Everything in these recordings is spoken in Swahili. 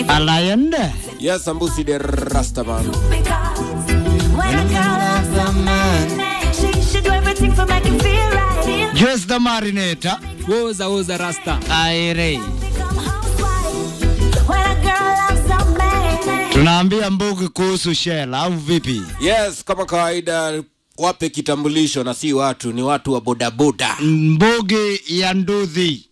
Alayende. Yes, Ambusi the Rastaman. When a girl loves a man, she should do everything for make him feel right. Just the marinator. Woza woza rasta. Aire. Become housewife. When a girl loves a man, Tunaambia Mbugi kuhusu Shell au vipi? Yes, kama kawaida wape kitambulisho na si watu, ni watu wa bodaboda. Mbugi ya Nduthi.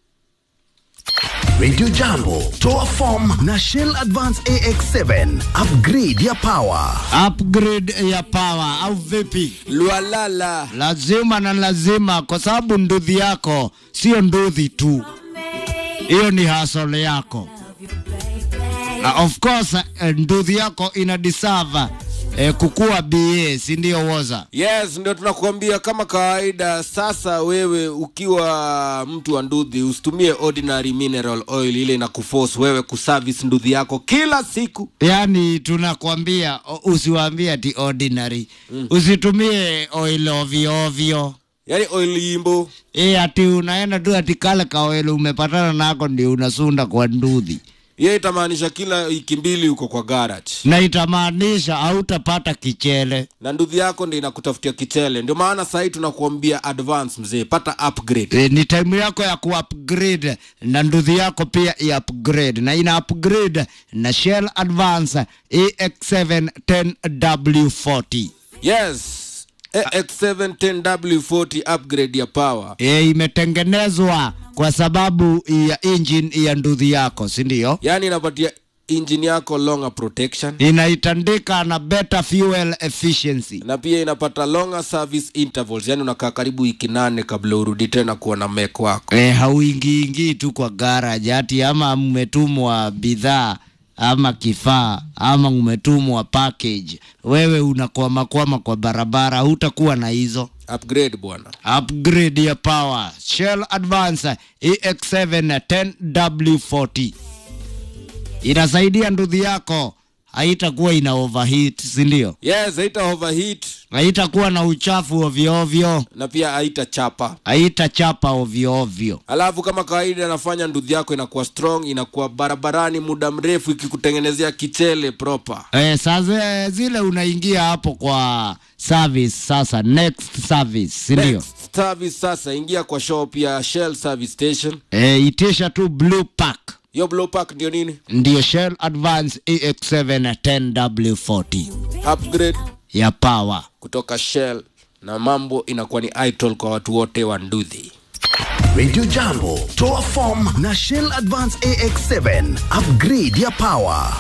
Radio Jambo, toa form na Shell Advance AX7 upgrade ya power. Upgrade ya power au vipi? Lwalala. Lazima na lazima, kwa sababu nduthi yako sio nduthi tu, hiyo ni hasole yako. Na of course eh, nduthi yako ina deserve eh, kukua BA, si ndio woza? Yes, ndio tunakuambia kama kawaida. Sasa wewe ukiwa mtu wa nduthi, usitumie ordinary mineral oil ile na kuforce wewe kuservice nduthi yako kila siku. Yaani tunakwambia o- usiwaambie ati ordinary mm. Usitumie oil ovyo ovyo Yaani oil yimbo. e, ati unaenda tu ati kale kaoil umepatana nako ndio unasunda kwa nduthi, Hiyo itamaanisha kila wiki mbili uko kwa garage. na itamaanisha hautapata kichele. na nduthi yako ndio inakutafutia kichele. Ndio maana sahii tunakuambia advance mzee, pata upgrade. E, ni time yako ya kuupgrade na nduthi yako pia i-upgrade na ina upgrade na Shell Advance AX7 10W40 Yes, AX710W40 upgrade ya power. e, imetengenezwa kwa sababu ya engine ya nduthi yako, si ndio? Yaani inapatia engine yako longer protection Inaitandika na better fuel efficiency. na pia inapata longer service intervals, yaani unakaa karibu wiki nane kabla urudi tena kuwa na mek wako. E, hauingiingii tu kwa garage ati ama mmetumwa bidhaa ama kifaa ama umetumwa package, wewe unakwamakwama kwa barabara, hutakuwa na hizo Upgrade bwana. upgrade ya power. Shell Advance EX7 10W40 inasaidia nduthi yako haitakuwa ina overheat, si ndio? Yes, haita overheat Haitakuwa na uchafu ovyo ovyo, na pia haita chapa. haitachapa ovyo ovyo. Alafu kama kawaida anafanya nduthi yako inakuwa strong, inakuwa barabarani muda mrefu, ikikutengenezea kichele proper. Eh, sasa zile unaingia hapo kwa service sasa, next service, si ndio? Next service sasa, ingia kwa shop ya Shell service station. Eh, itisha tu blue pack Hiyo blow pack ndio nini? ndio Shell Advance EX7 10W40 Upgrade ya power. kutoka Shell na mambo inakuwa ni idol kwa watu wote wa nduthi. Radio Jambo, toa form na Shell Advance AX7 upgrade ya power.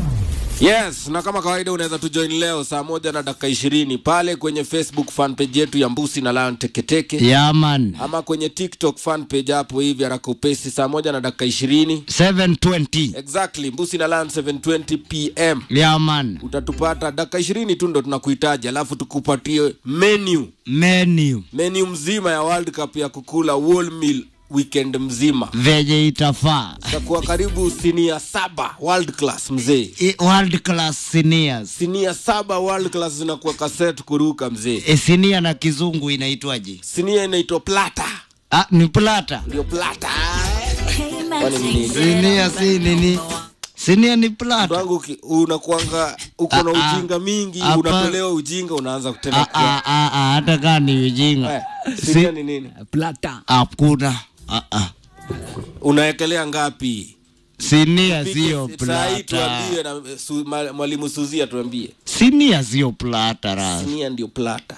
Yes, na kama kawaida unaweza tujoin leo saa moja na dakika ishirini pale kwenye Facebook fan page yetu ya Mbusi na Lion Teketeke Yeah man. ama kwenye TikTok fan page hapo hivi haraka upesi saa moja na dakika ishirini 720. exactly Mbusi na Lion 720 pm Yeah man. utatupata dakika ishirini tu ndo tunakuhitaji, alafu tukupatie menu Menu menu mzima ya World Cup ya kukula whole meal weekend mzima. venye itafaa. Takuwa karibu sinia saba world class mzee, I- World class seniors. sinia saba world class zinakuwa kaset kuruka mzee. E, sinia na kizungu inaitwaje? Sinia inaitwa plata, Ah, ni plata. ndio plata. came Kwani and ni nini? Sinia si nini? Sinia ni plata. Wangu ki- unakuanga uko na Ah, ah. ujinga mingi, Hapa- unatolewa ujinga, unaanza Ah, kutenda ah, ah, ah, hata kaa ni ujinga. Eh, sinia ni nini? Plata. Hakuna. Ah, ah. Unaekelea ngapi? Sinia sio Saa hii plata. tuambie na su, ma- mwalimu Suzia tuambie. Sinia sio plata ras. Sinia ndio plata.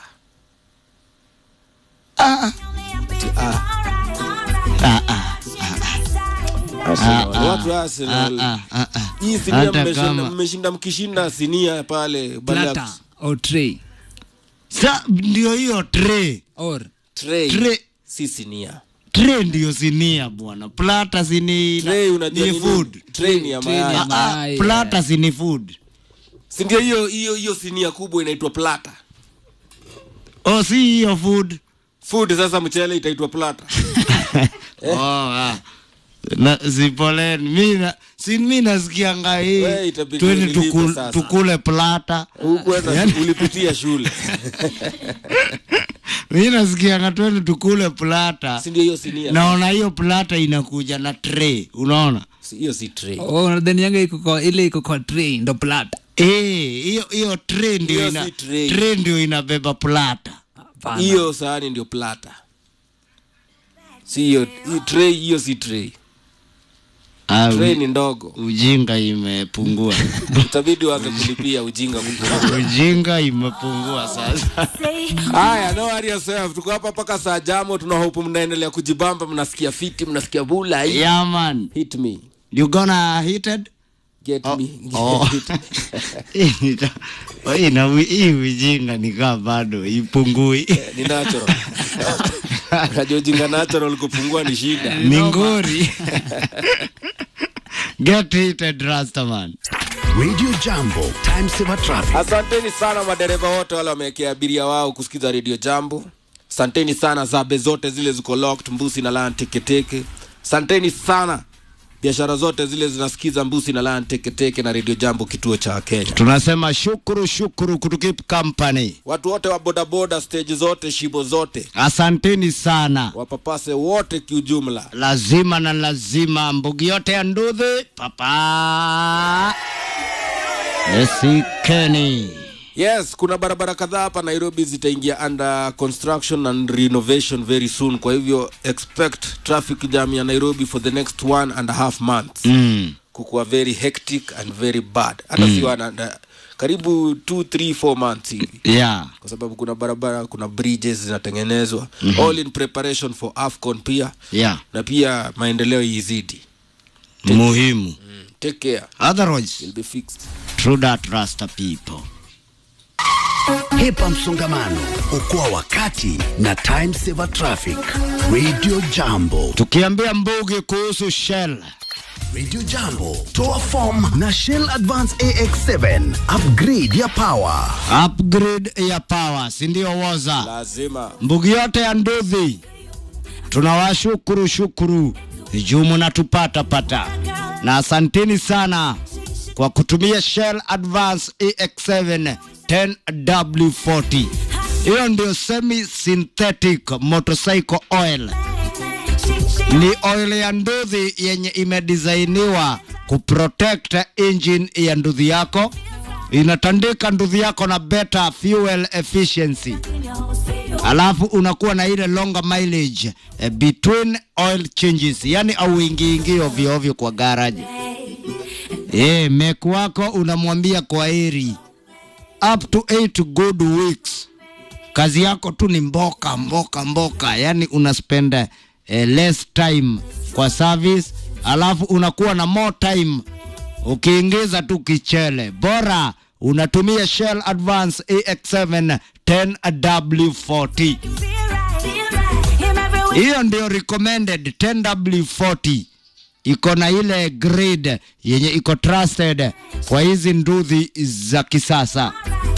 Ah, ah, ah. Arsenal. ah, Watu wa Ah, Arsenal. ah, ah, ah. Hii sinia Hata mmeshinda, kama- mmeshinda mkishinda sinia pale badala ya Plata. Or tray. Sa ndio hiyo tray. Or. tray. Tray. Si sinia. Tray ndio sinia bwana. Plata sini Tray unajua ni ni food. nini? Tray ni ya Tray ni ya mayai. Ah, ah, Mayai, plata sini food. Si ndio hiyo hiyo hiyo sinia kubwa inaitwa plata. Oh, si hiyo food. Food sasa mchele itaitwa plata. Oh, ah. Na sipoleni. Mimi na si mimi nasikianga hii. We, itabidi Twende unilipe tukul, sasa. tukule plata. Hukwenda ulipitia shule. Mimi nasikianga twende tukule plata. Si ndio hiyo sinia. Naona hiyo plata inakuja na tray, unaona? Si- hiyo si tray Oh, unadhani yanga iko kwa ile iko kwa tray ndo plata. Eh, hiyo hiyo tray ndio Hiyo ina si tray. tray ndio inabeba plata. Hapana. hiyo sahani ndio plata si hiyo hii tray hiyo si tray Ah, tray u- ni ndogo ujinga imepungua. itabidi uanze kulipia ujinga kupungua. ujinga imepungua sasa. haya no worry yourself tuko hapa mpaka saa jamo tuna hope mnaendelea kujibamba mnasikia fiti mnasikia bula hii yeah man, hit me you gonna hit it? get Oh, me oh. Hit- Hii na hii ujinga nikaa bado ipungui. ni natural unajua ujinga natural kupungua ni shida ni ngori. Get heated Rastaman. Radio Jambo, time saver traffic. asanteni sana madereva wote wale wamewekea abiria wao kusikiza redio jambo asanteni sana zabe zote zile ziko locked mbusi na lan teketeke asanteni sana biashara zote zile zinasikiza mbusi na lan teketeke na redio jambo kituo cha kenya Tunasema shukuru shukuru kutukip company. watu wote wa bodaboda stage zote shibo zote Asanteni sana. wapapase wote kiujumla lazima na lazima mbugi yote ya ndudhi papa esikeni yes kuna barabara kadhaa hapa nairobi zitaingia under construction and renovation very soon kwa hivyo expect traffic jam ya nairobi for the next one and a half months mm. kukuwa very hectic and very bad hata mm. siwana na- karibu 2 3 4 months hivi yeah. kwa sababu kuna barabara kuna bridges zinatengenezwa mm-hmm. all in preparation for afcon pia yeah. na pia maendeleo izidi muhimu take care otherwise It'll be fixed true that rasta people Hepa msongamano, okoa wakati na time saver traffic. Radio Jambo. tukiambia mbugi kuhusu shell Radio Jambo, toa form na Shell Advance AX7, upgrade ya power. upgrade ya power sindio woza lazima mbugi yote ya ndudhi tunawashukuru shukuru juu munatupata pata na asanteni sana kwa kutumia Shell Advance EX7 10W40 hiyo ndio semi synthetic motorcycle oil ni oil ya nduthi yenye imedisainiwa kuprotect engine ya nduthi yako inatandika nduthi yako na better fuel efficiency alafu unakuwa na ile longer mileage eh, between oil changes yani auingiingi ovyo ovyo kwa garage eh mek wako unamwambia kwa heri up to 8 good weeks kazi yako tu ni mboka mboka mboka yani una spend eh, less time kwa service alafu unakuwa na more time ukiingiza tu kichele bora unatumia shell advance ax7 10w40 hiyo ndio recommended 10w40 iko na ile grade yenye iko trusted kwa hizi ndudhi za kisasa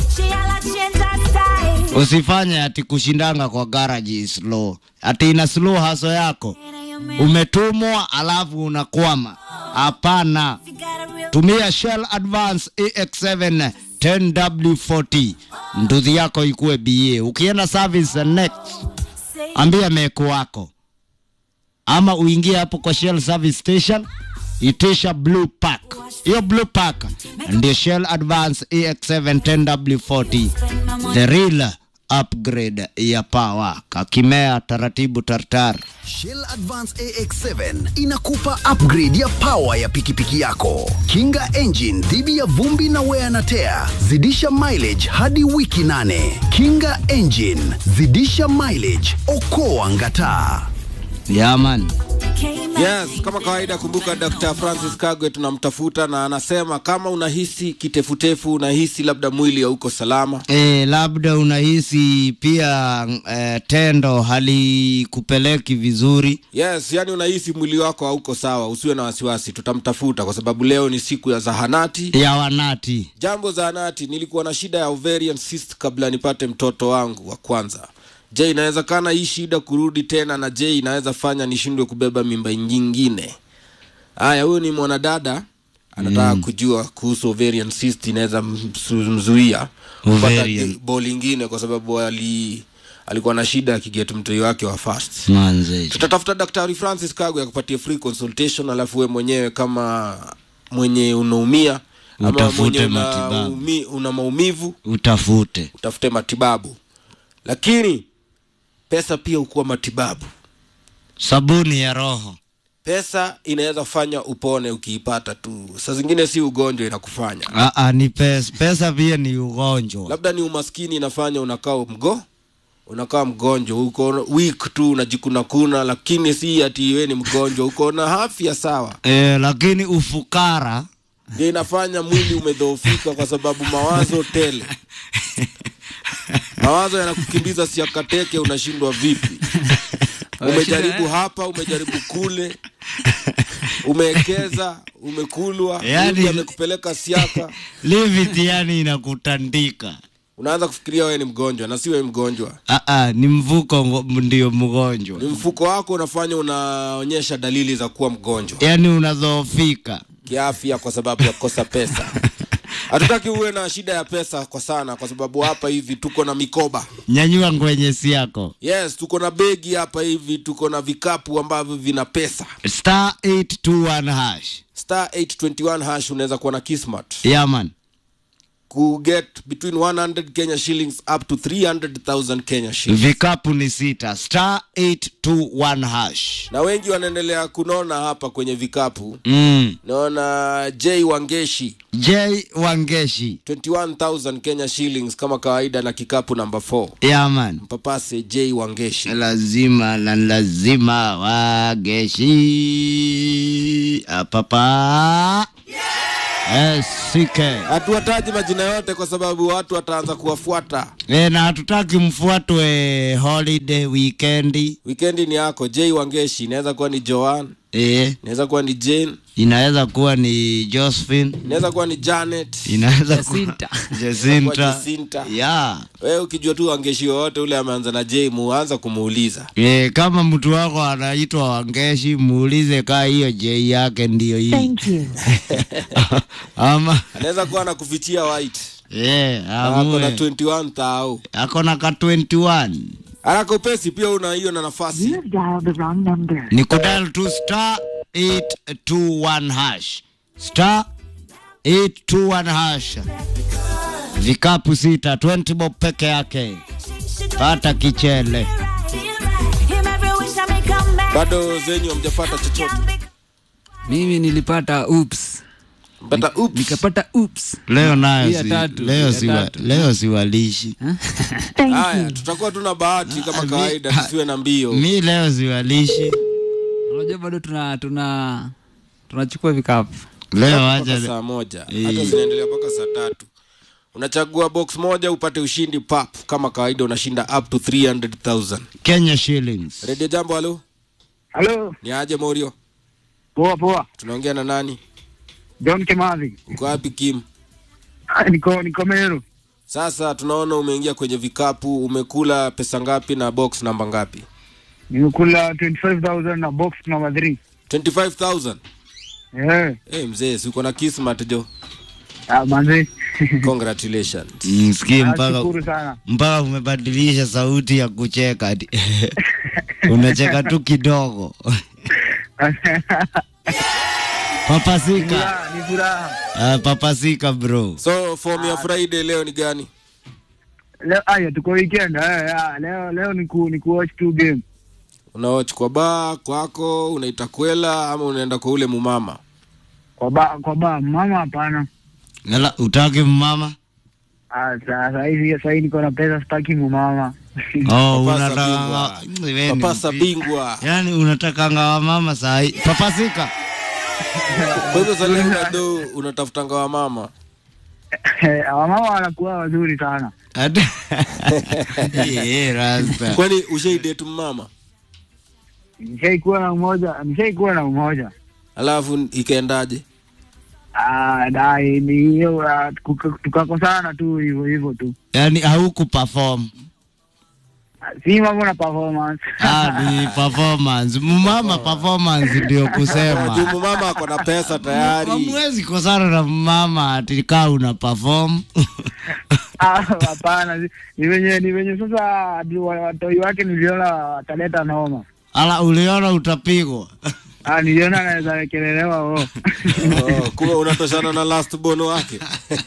usifanye ati kushindanga kwa garage slow ati ina slow haso yako umetumwa alafu unakwama hapana tumia shell advance ax7 10w40 ndudhi yako ikuwe ba ukienda service next ambia meku wako ama uingie hapo kwa shell service station itisha blue pack hiyo blue pack ndio shell advance ax7 10w40 the real upgrade ya power kakimea taratibu tartar Shell Advance AX7 inakupa upgrade ya power ya pikipiki yako. Kinga engine dhidi ya vumbi na wear na tear. Zidisha mileage hadi wiki nane. Kinga engine, zidisha mileage, okoa ngataa. yaman yes kama kawaida kumbuka dr francis kagwe tunamtafuta na anasema kama unahisi kitefutefu unahisi labda mwili hauko salama e, labda unahisi pia e, tendo halikupeleki vizuri yes yani unahisi mwili wako hauko sawa usiwe na wasiwasi tutamtafuta kwa sababu leo ni siku ya zahanati ya wanati jambo zahanati nilikuwa na shida ya ovarian cyst kabla nipate mtoto wangu wa kwanza je inawezekana hii shida kurudi tena na je inaweza fanya nishindwe kubeba mimba nyingine haya huyu ni mwanadada anataka mm. kujua kuhusu ovarian cyst inaweza msu- mzuia kupata Ovarian. bol ingine kwa sababu ali alikuwa na shida akiget mtoi wake wa fast manze tutatafuta daktari francis kago akupatie free consultation alafu we mwenyewe kama mwenye unaumia ama Utafute mwenye una, matibabu. umi, una maumivu utafute utafute matibabu lakini pesa pia hukuwa matibabu sabuni ya roho pesa inaweza fanya upone ukiipata tu saa zingine si ugonjwa inakufanya Aa, ni pesa pesa pia ni ugonjwa labda ni umaskini inafanya unakaa mgo unakaa mgonjwa uko weak tu unajikunakuna lakini si ati we ni mgonjwa uko na afya sawa e, lakini ufukara ndio inafanya mwili umedhoofika kwa sababu mawazo tele mawazo yanakukimbiza siakateke unashindwa vipi umejaribu hapa umejaribu kule umeekeza umekulwa Yaani- Mungu amekupeleka siaka liviti yani inakutandika unaanza kufikiria wewe ni mgonjwa na si wewe mgonjwa Aa, ni mvuko ngo- ndio mgonjwa ni mfuko wako unafanya unaonyesha dalili za kuwa mgonjwa yani unadhoofika kiafya kwa sababu ya kukosa pesa hatutaki uwe na shida ya pesa kwa sana kwa sababu hapa hivi tuko na mikoba nyanyua ngwenyesi yako yes tuko na begi hapa hivi tuko na vikapu ambavyo vina pesa star 821 hash star 821 hash unaweza kuwa na kismat yaman kuget between 100 kenya shillings up to 300000 kenya shillings vikapu ni sita star 821 hash na wengi wanaendelea kunona hapa kwenye vikapu mm. naona j wangeshi j wangeshi 21000 kenya shillings kama kawaida na kikapu namba 4 yaman mpapase j wangeshi lazima na lazima wageshi apapa esike hatuwataji majina yote kwa sababu watu wataanza kuwafuata e, na hatutaki mfuatwe holiday weekendi wikendi ni yako j wangeshi inaweza kuwa ni joan e, inaweza kuwa ni jane inaweza kuwa ni josephine inaweza kuwa ni janet inaweza kuwa Jacinta. Jacinta. Jacinta. ya wewe ukijua tu wangeshi wowote ule ameanza na j muanza kumuuliza e, kama mtu wako anaitwa wangeshi muulize kaa hiyo j yake ndiyo hii Thank you. ama anaweza kuwa anakufichia white e, Na ako na amue 21 thao ako na ka 21 haraka upesi pia una hiyo na nafasi You have dialed the wrong number. ni kudal tu star 821 hash star 821 hash vikapu sita 20 bob peke yake pata kichele Him every wish I may come back. bado zenyu hamjapata chochote mimi nilipata ups pata ups nikapata ups leo Hii nayo ya si, tatu, leo, ya siwa, tatu. leo siwalishi Thank haya you. tutakuwa tuna bahati kama Ah, mi- kawaida ah, tusiwe na mbio mi leo siwalishi unajua bado tuna tuna tunachukua vikapu leo mpaka wacha saa moja Eh. hata zinaendelea mpaka saa tatu unachagua box moja upate ushindi pap kama kawaida unashinda up to 300000 kenya shillings redio jambo halo Halo, ni aje morio poa poa. tunaongea na nani John Kimathi. uko wapi kim Ah, Niko niko Meru. sasa tunaona umeingia kwenye vikapu umekula pesa ngapi na box namba ngapi Nimekula 25000 na box number 3. 25000 Eh, hey, mzee si uko na kismat jo ah manzi. congratulations msikii mpaka Nashukuru sana. mpaka umebadilisha sauti ya kucheka ati. unacheka tu kidogo papasika Furaha, ni furaha. uh, papasika bro so form ya friday leo ni gani Leo aya tuko weekend. Eh, ah, leo leo ni ku ni ku watch two game. unawach kwa baa kwako unaita kwela ama unaenda kwa ule mumama Kwa ba kwa ba mama hapana. Nala, utaki mama Ah, sasa hivi sasa hivi niko na pesa sitaki mama. oh, Papasa unataka bingwa. Wewe ni papasa mpi- bingwa yaani unatakanga wa mama sahi papasika kwa hivyo saleo do unatafutanga wa mama Eh, mama wanakuwa wazuri sana. Ati- Eh, rasta kwani ushaidetu mama Nishaikuwa na mmoja, nishaikuwa na mmoja. alafu ikaendaje Ah, dai ni hiyo ah, tuka- tukakosana tu hivyo hivyo tu. yaani hauku perform Ah, Si mambo na performance. ah, ni performance mumama performance ndio kusema juu mama ako na pesa tayari Hamwezi kosana na mama ati kaa una perform Ah, hapana ni- ni venye ni venye sasa adi- wa- watoi wake niliona wataleta noma ala uliona utapigwa ah, niliona anaweza wekelelewa oh. oh, kuwa unatoshana na last born wake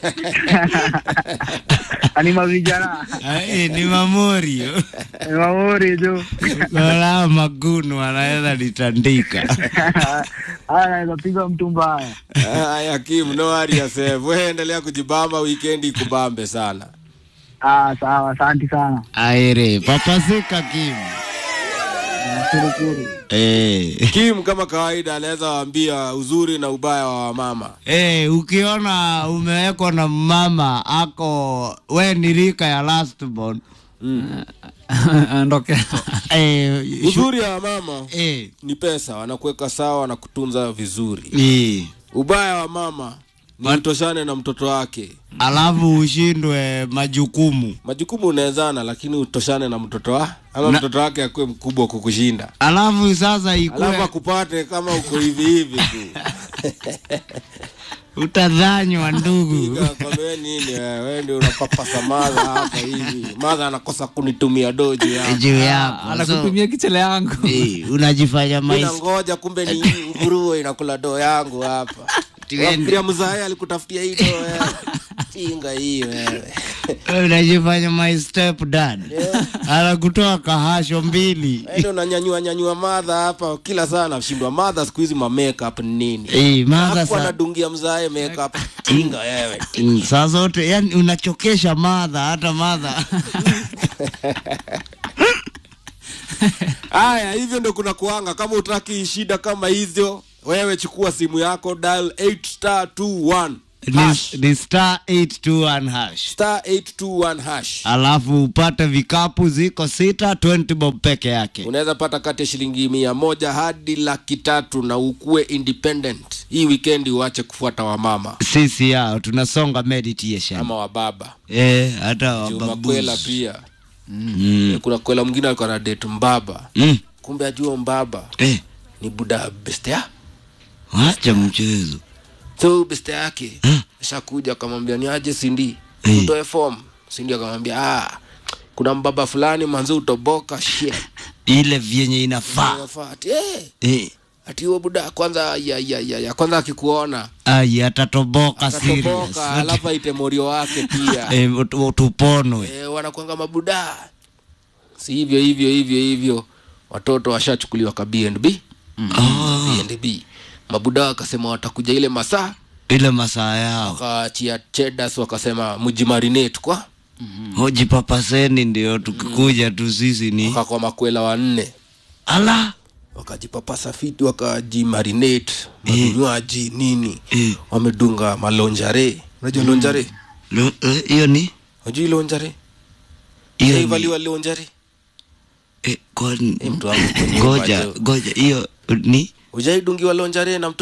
ani mavijana Ai, ni mamorio ni maori tu wala magunu anaweza litandika Ah, anaweza piga mtu mbaya Aya, Kim, no worry yourself. Wewe endelea kujibamba, weekend ikubambe sana. ah, sawa asanti sana aire papasika kim Shukuru. eh. Kim kama kawaida anaweza waambia uzuri na ubaya wa wamama. Eh, ukiona umewekwa na mama ako we ni rika ya lastborn ondokea eh, shu- Uzuri wa wamama eh, ni pesa, wanakuweka sawa, wanakutunza vizuri. eh. Ubaya wa mama ni utoshane na mtoto wake. alafu ushindwe majukumu Majukumu unawezana, lakini utoshane na mtoto wa ama Na- mtoto wake akuwe mkubwa kukushinda, alafu sasa alafu ikuwe akupate kama uko hivi hivi tu. utadhanywa ndugu Kwambie nini wewe? Wewe ndio unapapasa madha hapa hivi. Madha anakosa kunitumia doji hapa. juu yako so, anakutumia kichele yangu eh, unajifanya Mina mais ngoja kumbe ni nguruwe inakula doo yangu hapa. Tuende. Wafikiria mzae alikutafutia hii doo wewe. Chinga hii wewe. unajifanya my step dad anakutoa kahasho mbili Wewe ndio unanyanyua nyanyua madha hapa kila saa nashindwa madha siku hizi ma makeup ni nini? eh, madha Hapo sa, anadungia mzae makeup. Chinga wewe. mm, saa zote yani unachokesha madha hata madha Haya, hivyo ndio kuna kuanga. Kama utaki shida kama hizo, wewe chukua simu yako dial 8 star 21 hash. ni, ni star 821 hash star 821 hash. alafu upate vikapu ziko sita 20 bob peke yake Unaweza pata kati ya shilingi mia moja hadi laki tatu na ukuwe independent. Hii weekend uache kufuata wamama sisi yao tunasonga meditation ama wababa. eh, hata Juma wababuzi. kwela pia. mm. Kuna kwela mwingine alikuwa na date mbaba. mm. Kumbe ajua mbaba eh, ni buda bestea. wacha mchezo So beste yake Hmm. ashakuja akamwambia ni aje Sindi, Eh. utoe form. Sindi akamwambia ah, kuna mbaba fulani manzi utoboka shit. ile vyenye inafaa Inafaa ati eh, eh. ati huo buda kwanza ya, ya, ya, ya kwanza akikuona ai atatoboka serious atatoboka, alafu aite morio wake pia eh, ut- tuponwe eh, wanakwanga mabuda, si hivyo hivyo hivyo hivyo. Watoto washachukuliwa ka BNB oh, BNB, mabuda wakasema watakuja ile masaa, ile masaa yao wakaachia chedas wakasema mjimarinate kwa hoji papaseni ndio tukikuja tu sisi ni wakakwa makwela wanne ala wakajipapasa fiti wakajimarinate mavinywaji nini Eh. wamedunga malonjare unajua lonjare Lo- eh, hiyo ni unajui lonjare hiyo ni shaivaliwa lonjare eh, kwani- Eh, mtu wangu kwenye ngoja macho. ngoja hiyo ni ujaidungiwa lonjare na mtu